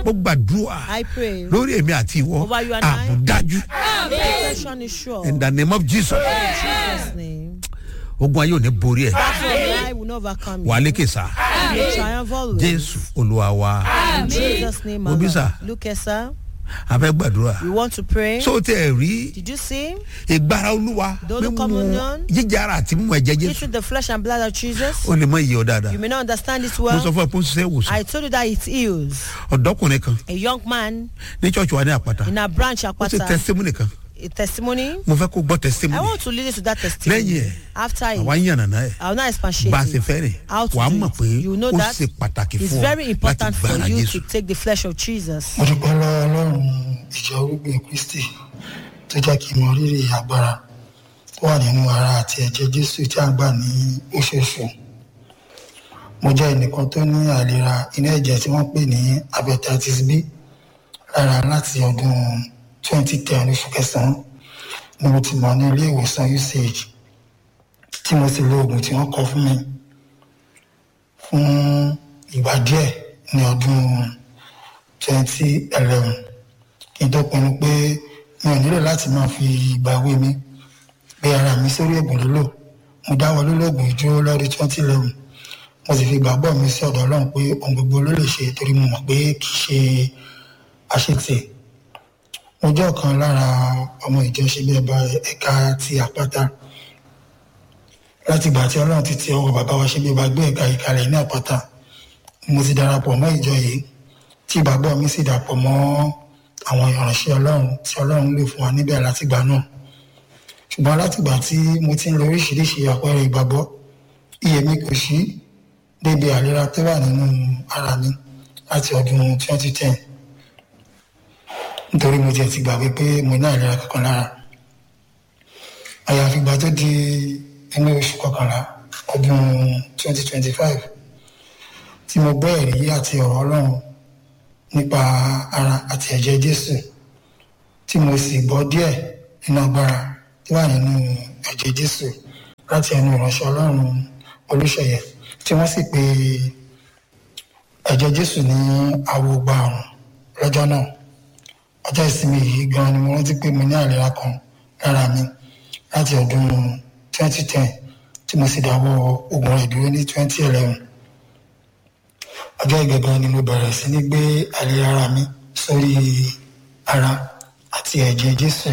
mo gbàdúrà I pray. lórí èmi àti ìwọ Over you and I. àbùdájú Protection is sure. in the name of jesus In Jesus' name. ogun ayé ò ní borí ẹ So I will not overcome wà á you. lékè sá You triumph always. jésù olúwa wa In Jesus' name, Obi, my sir. Lord. Look here, sir. a fẹ́ gbàdúrà We want to pray. so tẹ ẹ rí Did you see? ìgbára olúwa Those who come undone. jíjẹ ara àti mímú ẹ̀jẹ̀ jésù Eating the flesh and blood of Jesus. ó lè mọ iye ọ dáadáa You may not understand it mo sọ well. fún ẹ pé ó ń ṣiṣẹ́ ìwòsàn I told you that it heals. ọ̀dọ́kùnrin kan A young man ní church wa ní àpáta in a branch ó ṣe Akwata. testimony kan A testimony. mo fẹ́ kó gbọ́ I testimony want to lead you to that lẹ́yìn testimony. ẹ̀ After àwa it, ń yànnàná ẹ̀ I will not expatiate bá a ṣe it. fẹ́ rìn How to wàá do mọ̀ it. pé You know ó that ṣe pàtàkì It's fún ọ very láti important for gbára you jésù to take the flesh of Jesus. mo dúpẹ́ lọ́wọ́ ọlọ́run ìjọ orúgbìn kristi tó jẹ́ kí n mọ rírì agbára tó wà nínú ara àti ẹ̀jẹ̀ jésù tí a ń gbà ní oṣooṣù mo jẹ́ ẹnìkan tó ní àìlera inú ẹ̀jẹ̀ tí wọ́n pè ní hepatitis b lára láti ọdún 2010 oṣù kẹsàn-án ni mo ti mọ̀ ní ilé ìwòsàn uch tí mo sì lo oògùn tí wọ́n kọ fún mi fún ìgbà díẹ̀ ní ọdún 2011 kí n tó pinnu pé mi ò nílò láti máa fi ìgbà ìwé mi gbé ara mi sórí ègùn lílò mo dáwọ́ lólógùn ìdúró lọ́dún 2011 mo sì fi ìgbàgbọ́ mi sí ọ̀dọ̀ ọlọ́run pé ohun gbogbo ló lè ṣe torí mo mọ̀ pé kì í ṣe àṣetì mo jẹ́ ọ̀kan lára ọmọ ìjọ ṣe bí ẹba ẹ̀ka ti àpáta láti ìgbà tí ọlọ́run ti ti ọwọ́ bàbá wa ṣe bí ẹba gbé ẹ̀ka ìkàlẹ̀ ní àpáta mo ti darapọ̀ mọ́ ìjọ yìí tí ìgbàgbọ́ mi sì dàpọ̀ mọ́ àwọn ìránṣẹ́ ọlọ́run tí ọlọ́run lò fún wa níbẹ̀ látìgbà náà ṣùgbọ́n látìgbà tí mo ti ń lo oríṣiríṣi àpẹẹrẹ ìgbàgbọ́ iye mi kò sí débi àlera tó wà nínú ara mi láti ọdún 2010 nítorí mo tiẹ̀ ti gbàgbé pé mo ní àìlera kankan lára àyàfi ìgbà tó di inú oṣù kọkànlá ọdún 2025 tí mo gbọ́ ẹ̀rí àti ọ̀rọ̀ ọlọ́run nípa ara àti ẹ̀jẹ̀ jésù tí mo sì gbọ́ díẹ̀ nínú agbára tó wà nínú ẹ̀jẹ̀ jésù láti ẹnu ìránṣẹ́ ọlọ́run olùṣeyẹ tí wọ́n sì pe ẹ̀jẹ̀ jésù ní awogba àrùn lọ́jọ́ náà ọjọ́ ìsinmi yìí gan ni mo rántí pé mo ní àìlera kan lára mi láti ọdún 2010 tí mo sì dáwọ́ oògùn rẹ̀ dúró ní 2011 ọjọ́ ìgbẹ̀gbọ́n ni mo bẹ̀rẹ̀ sí ní gbé àìlera ara mi sórí ara àti ẹ̀jẹ̀ jésù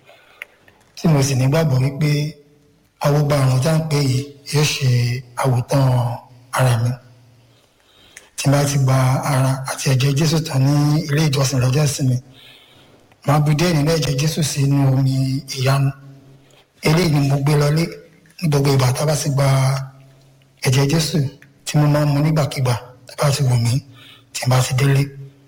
tí mo sì nígbàgbọ́ wípé awogba àrùn tá à ń pè yìí yóò ṣe àwòtán ara mi tí n bá ti gba ara àti ẹ̀jẹ̀ jésù tán ní ilé ìjọsìn lọ́jọ́ ìsinmi màá bu díẹ̀ nínú ẹ̀jẹ̀ jésù sínú omi ìyanu eléyìí ni mo gbé lọlé ní gbogbo ìgbà tá a bá sì gba ẹ̀jẹ̀ jésù tí mo máa ń mu nígbàkigbà tó bá ti wù mí tí n bá ti délé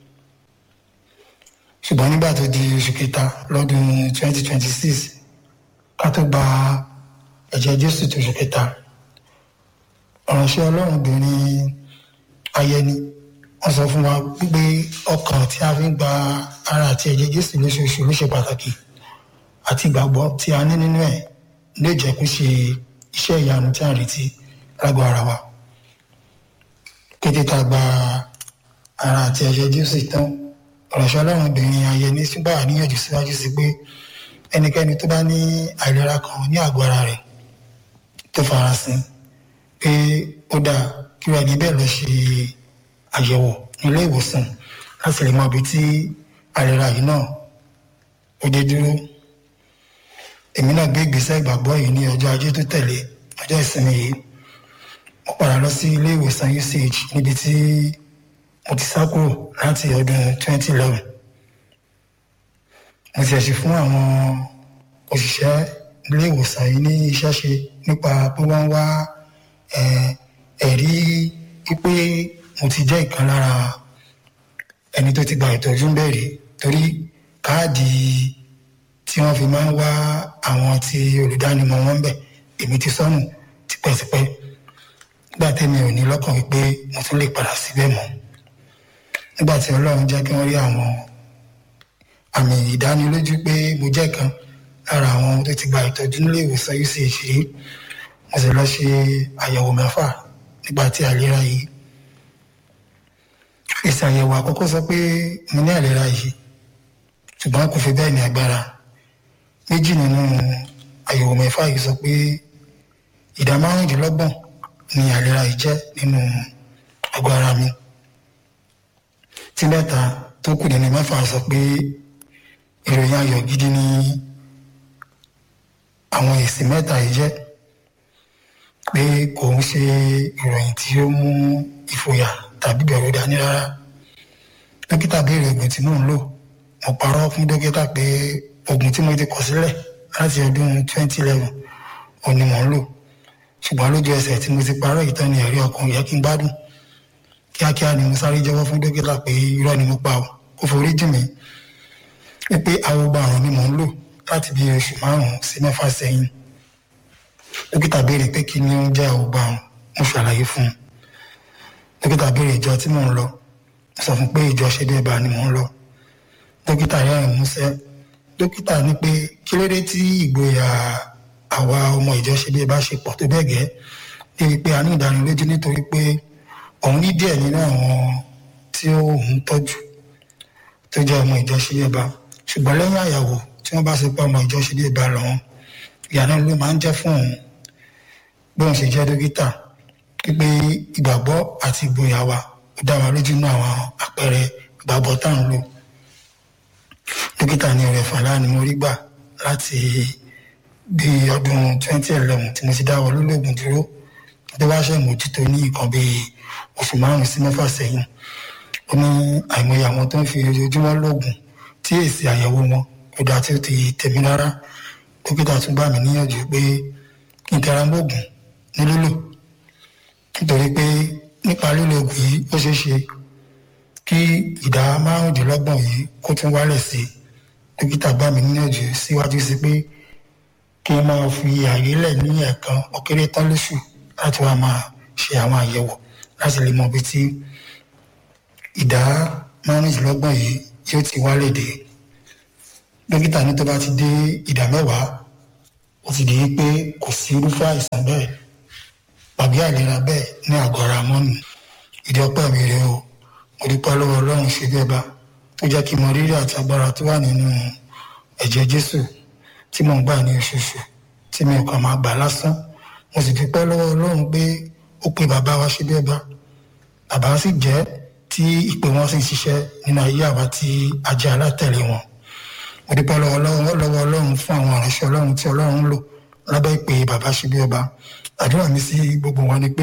ṣùgbọ́n nígbà tó di oṣù kẹta lọ́dún 2026 ká tó gba ẹ̀jẹ̀ jésù tó oṣù kẹta ọ̀ránṣẹ́ ọlọ́run obìnrin ayẹni wọ́n sọ fún wa wípé ọkàn tí a fi ń gba ara àti ẹ̀jẹ̀ jésù lóṣooṣù ló ṣe pàtàkì àti ìgbàgbọ́ tí a ní nínú ẹ̀ lè jẹ́ kó ṣe iṣẹ́ ìyanu tí a ń retí lágọ̀ọ́ ara wa kété tá a gba ara àti ẹ̀jẹ̀ jésù tán ọ̀rọ̀ṣọ́ ọlọ́run obìnrin ayẹni túbọ̀ àníyànjú síwájú sí pé ẹnikẹ́ni tó bá ní àìlera kan ní àgọ́ ara rẹ̀ tó farasin pé ó dáa kí wọ́n ẹni bẹ́ẹ̀ lọ ṣe àyẹ̀wò nílé ìwòsàn láti lè mọ ibi tí àìlera yìí náà ó dé dúró èmi náà gbé ìgbésẹ̀ ìgbàgbọ́ yìí ní ọjọ́ ajé tó tẹ̀lé ọjọ́ ìsinmi yìí mo padà lọ sí ilé ìwòsàn uch níbi tí mo ti sá kúrò láti ọdún 2011 mo ti ẹ̀sìn fún àwọn òṣìṣẹ́ ilé ìwòsàn yìí ní iṣẹ́ ṣe nípa pé wọ́n wá ẹ̀rí pípé mo ti jẹ́ ìkan lára ẹni tó ti gba ìtọ́jú ń bẹ̀rẹ̀ torí káàdì tí wọ́n fi máa ń wá àwọn tí olùdánimọ̀ wọn ń bẹ̀ èmi ti sọnù tipẹ́tipẹ́ nígbà tẹ́mi ò ní lọ́kàn wípé mo tún lè padà síbẹ̀ mọ́ nígbà tí ọlọ́run jẹ́ kí wọ́n rí àwọn àmì ìdánilójú pé mo jẹ́ kan lára àwọn tó ti gba ìtọ́jú nílé ìwòsàn uch rí mo sì lọ ṣe àyẹ̀wò mẹ́fà nígbà tí àìlera yìí fi èsì àyẹ̀wò àkọ́kọ́ sọ pé mo ní àìlera yìí ṣùgbọ́n kò fi bẹ́ẹ̀ ní agbára méjì nínú àyẹ̀wò mẹ́fà yìí sọ pé ìdá márùndínlọ́gbọ̀n ni àìlera yìí jẹ́ nínú àgọ́ ara mi tí mẹ́ta tó kù nínú mẹ́fà sọ pé ìròyìn ayọ̀ gidi ni àwọn èsì mẹ́ta yìí jẹ́ pé kò ń ṣe ìròyìn tí ó mú ìfòyà tàbí bẹ̀rù dání rárá dókítà béèrè oògùn tí mò ń lò mo parọ́ fún dókítà pé oògùn tí mo ti kọ̀ sílẹ̀ láti ọdún 2011 òun ni mò ń lò ṣùgbọ́n lójú ẹsẹ̀ tí mo ti parọ́ ìtàn ni ẹ̀rí ọkàn yẹ kí n gbádùn kíákíá ni mo sáré jẹ́wọ́ fún dókítà pé irọ́ ni mo pa ọ́ kó forí jì mí pé awogba àrùn ni mò ń lò láti bí oṣù márùn-ún sí mẹ́fà sẹ́yìn dókítà béèrè pé kí ni ó ń jẹ́ awogba àrùn mo ṣàlàyé fún un dókítà béèrè ìjọ tí mò ń lọ mo sọ fún pé ìjọ ṣe bí ẹ̀bà ni mò ń lọ dókítà rẹ́rìn músẹ́ dókítà ní pé kí ló dé tí ìgboyà àwa ọmọ ìjọ ṣe bí ẹ̀bà ṣe pọ̀ tó bẹ́ẹ̀ gẹ́ débi pé a ní ìdánilójú nítorí pé òun ní díẹ̀ nínú àwọn tí ó ń tọ́jú tó jẹ́ ọmọ ìjọ ṣe bí ẹ̀bà ṣùgbọ́n lẹ́yìn àyàwó tí wọ́n bá ṣe pé ọmọ ìjọ ṣe bí ẹ̀bà lọ́wọ́ ìyànà ló máa ń jẹ́ fún òun bí òun ṣe jẹ́ dókítà pípé ìgbàgbọ́ àti ìgboyà wa ó dá wa lójú nínú àwọn àpẹẹrẹ ìgbàgbọ́ tá à ń lò dókítà ní ọ̀rẹ́ fàlà ni mo rí gbà láti bí ọdún 2011 tí mo ti dáwọ́ lólógùn dúró tó wá ṣe ìmójútó ní nǹkan bí oṣù márùn sí mẹ́fà sẹ́yìn ó ní àìmọye àwọn tó ń fi ojoojúmọ́ lóògùn tí èsì àyẹ̀wò wọn kò dá tí ó ti tẹ̀mí rárá dókítà tún bá mi níyànjú pé kí n tẹra mọ́ògùn ní lílò nítorí pé nípa lílo oògùn yìí ó ṣeé ṣe kí ìdá márùndínlọ́gbọ̀n yìí kó tún wálẹ̀ sí dókítà bá mi níyànjú síwájú sí pé kí n máa fi àyè lẹ̀ ní ẹ̀ẹ̀kan ó kéré tán lóṣù láti wá máa ṣe àwọn àyẹ̀wò láti lè mọ ibi tí ìdá márùndínlọ́gbọ̀n yìí yóò ti wálẹ̀ dé dókítà ní tó bá ti dé ìdá mẹ́wàá ó ti di pé kò sí irúfẹ́ àìsàn bẹ́ẹ̀ tàbí àìlera bẹ́ẹ̀ ní àgọ́ ara mọ́nù ìdí ọpẹ́ mi rèé o mo dúpẹ́ lọ́wọ́ ọlọ́run ṣe bẹ́ẹ̀ bá tó jẹ́ kí n mọ rírì àti agbára tó wà nínú ẹ̀jẹ̀ jésù tí mò ń gbà ní oṣooṣù tí mi ò kàn máa gbà lásán mo sì dúpẹ́ lọ́wọ́ ọlọ́run pé ó pe bàbá wa ṣe bẹ́ẹ̀ bá bàbá sì jẹ́ tí ìpè wọn sì ń ṣiṣẹ́ nínú ayé àwa tí a jẹ́ alátẹ̀lé wọn mo dúpẹ́ lọ́wọ́ lọ́wọ́ ọlọ́run fún àwọn ìránṣẹ́ ọlọ́run tí ọlọ́run ń lò lábẹ́ ìpè bàbá ṣe bẹ́ẹ̀ bá àdúrà mi sí gbogbo wọn ni pé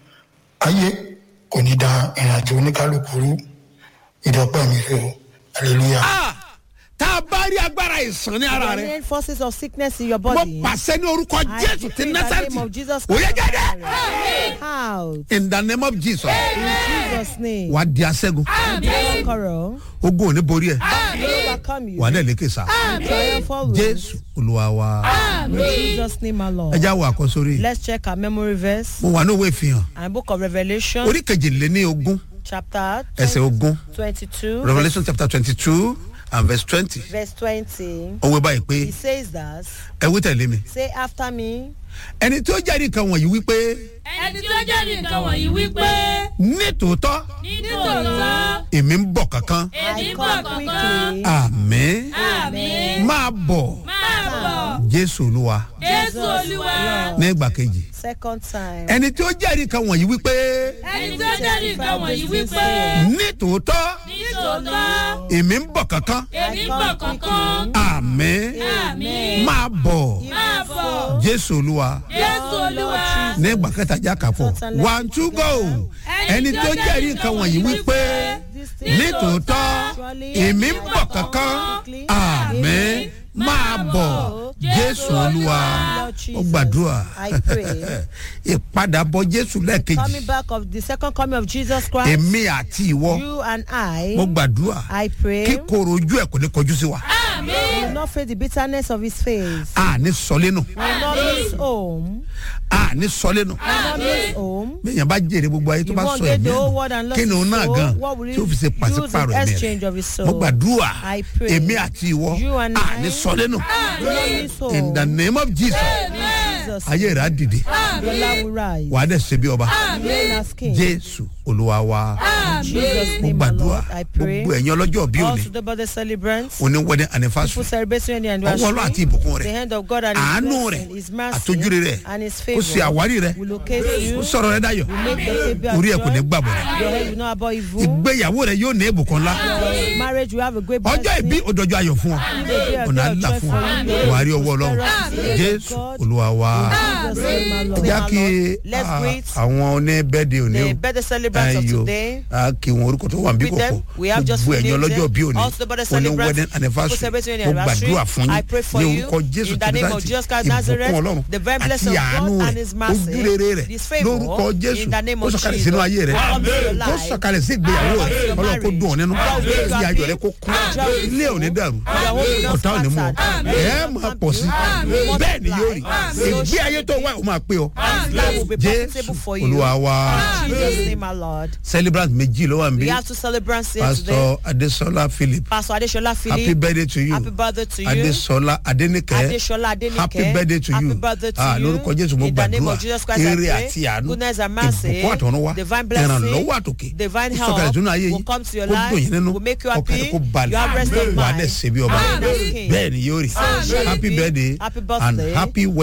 ayé kò ní da ìrìnàjò oníkálukú rú ìdọ́pẹ́ mi rè o hallelujah. Ah, tá a bá rí agbára ìsàn ní ara rẹ Any forces of sickness in your mo body. pàṣẹ ní orúkọ I jésù decree ti in the name násàrìtì of Jesus ó yẹ Christ. jáde Out. in the name of jesus In Jesus' name. wà á di aṣẹ́gun Conqueror. ogun ò ní borí ẹ̀ will overcome you. wà á dẹ̀ lékè sá Triumphal jésù olúwa wa In Jesus' name, my ẹ Lord. já wo àkọsórí Let's check our memory verse mo wà ní òwe ìfihàn and book of Revelation, orí kejìléní ogún chapter ẹsẹ̀ ogún 22, revolution chapter twenty two and verse twenty verse 20. òwe báyìí pé He says that, ẹ wí tẹ̀lé mi say after me, ẹni tí ó jẹ́rìí nǹkan wọ̀nyí wípé ẹni tí ó jẹ́rìí nǹkan wọ̀nyí wípé nítòótọ́ nítòótọ́ èmi ń bọ̀ kankan èmi I ń bọ̀ come kankan quickly. àmín àmì máa bọ̀ máa bọ̀ jésù olúwa jésù olúwa ní ìgbà kejì Second time. ẹni tí ó jẹ́rìí nǹkan wọ̀nyí wípé ẹni tí ó jẹ́rìí nǹkan wọ̀nyí wípé nítòótọ́ nítòótọ́ èmi ń bọ̀ kankan èmi ń bọ̀ kankan àmín àmì máa bọ̀ máa bọ̀ jésù olúwa jésù olúwa ní ìgbà kẹta já kàfọ́ one two go ẹni tí ó jẹ́rìí nǹkan wọ̀nyí wípé nítòótọ́ èmi ń bọ̀ kankan àmín máa bọ̀ jésù olúwa ó gbàdúrà I pray. ìpadàbọ̀ jésù lẹ́ẹ̀kejì Coming back of the second coming of Jesus Christ, èmi àti ìwọ you and I, mo gbàdúrà I pray, kíkorò ojú ẹ̀ kò ní kọjú sí wa will not face the bitterness of his face. àní sọlénu Will not miss home. àní sọlénu Will not miss home. bẹ́ẹ̀yàn bá jèrè gbogbo ayé tó You bá won't sọ get ẹ̀mí the whole ẹ̀ world and nù lost kí ni òun his náà soul. gan What will tí ó fi ṣe he use pàṣípàrọ̀ in ẹ̀mí exchange rẹ̀ of his soul? mo gbàdúrà I pray. èmi àti ìwọ You and I àní sọlénu Will not miss in the home. name of jesus Amen. Jesus' ayé rẹ̀ á dìde Your life will rise. wàá dẹ̀ ṣe bí ọba Reign as king. jésù olúwa wa In Jesus' mo name, my gbàdúrà Lord, I pray. gbogbo ẹ̀yin ọlọ́jọ́ bí òní Also, the birthday celebrants, òní wedding people anniversary celebrating the ọwọ́ ọlọ́ àti anniversary, ìbùkún the rẹ̀ hand of God and His àánú blessing, rẹ̀ His mercy, àtójúre rẹ̀ and His kó ṣe favor àwárí rẹ̀ will locate kó you. sọ̀rọ̀ rẹ̀ dayọ̀ Will make your baby orí ẹ̀ kò ní joy. gbàbọ̀ Your head will not about evil. ìgbéyàwó rẹ̀ yóò ní ìbùkún ńlá Your marriage will have a great ọjọ́ blessing. ìbí òdòjọ́ ayọ̀ fún ọ ọ̀nà àdúrà fún ọ wàá rí ọwọ́ ọlọ́run jésù olúwa wa Jesus' name, my Lord. já kí Let's ah, greet àwọn oníbẹ́ẹ̀dẹ̀ òní the o birthday celebrants of Ayọ̀. today. a kí wọn orúkọ tó wà níbí With them, kọ̀kọ̀ we have just gbogbo ẹ̀yin renamed ọlọ́jọ́ them. bí òní Also the birthday òní celebrants, wedding anniversary people celebrating mo their anniversary. gbàdúrà fún I yín pray for ní you orúkọ jésù in the name of tìrìtàtì Jesus Christ Nazareth, ìbùkún ọlọ́run the very blessing àti of àánú God rẹ̀ and His mercy, ojúrere rẹ̀ His favour, lórúkọ jésù in the name ó of sọ̀kalẹ̀ Jesus. sínú ayé rẹ̀ Welcome to your ó life. sọ̀kalẹ̀ sí ìgbéyàwó Welcome to rẹ̀ your ọlọ́run kó dùn ọ́ nínú marriage. Welcome to kí your ayọ̀ rẹ̀ kó happy. kún Welcome. ilé ò ní dàrú Your home will not ọ̀tá ò ní mú ọ scattered. ẹ̀ máa pọ̀ sí Amen. bẹ́ẹ̀ ni yóò rí Amen. ìgbé ayé tó wà ó máa pé ọ This life will be profitable jésù for you. olúwa wa In Jesus' name, my Lord. celebrant méjì ló wà We níbí have two celebrants here today. pastor adesola philip Pastor Adesola Philip. happy birthday to you Happy birthday to you. adesola adenike Adesola Adenike. happy birthday to Happy you birthday to ah you. lórúkọ jésù mo In the name gbàdúrà of Jesus Christ, I eré pray. àti àánú Goodness and mercy. ìbùkún àtọ̀runwá Divine blessing. ìrànlọ́wọ́ àtòkè Divine ó sọ̀kalẹ̀ help sínú ayé will yìí come to your kó life, dùn yín nínú will make you ọkàn happy. rẹ̀ kó balẹ̀ You have rest of wà á mind. dẹ̀ ṣe bí ọba Amen. bẹ́ẹ̀ ni yóò rí Amen. happy birthday Happy and birthday. happy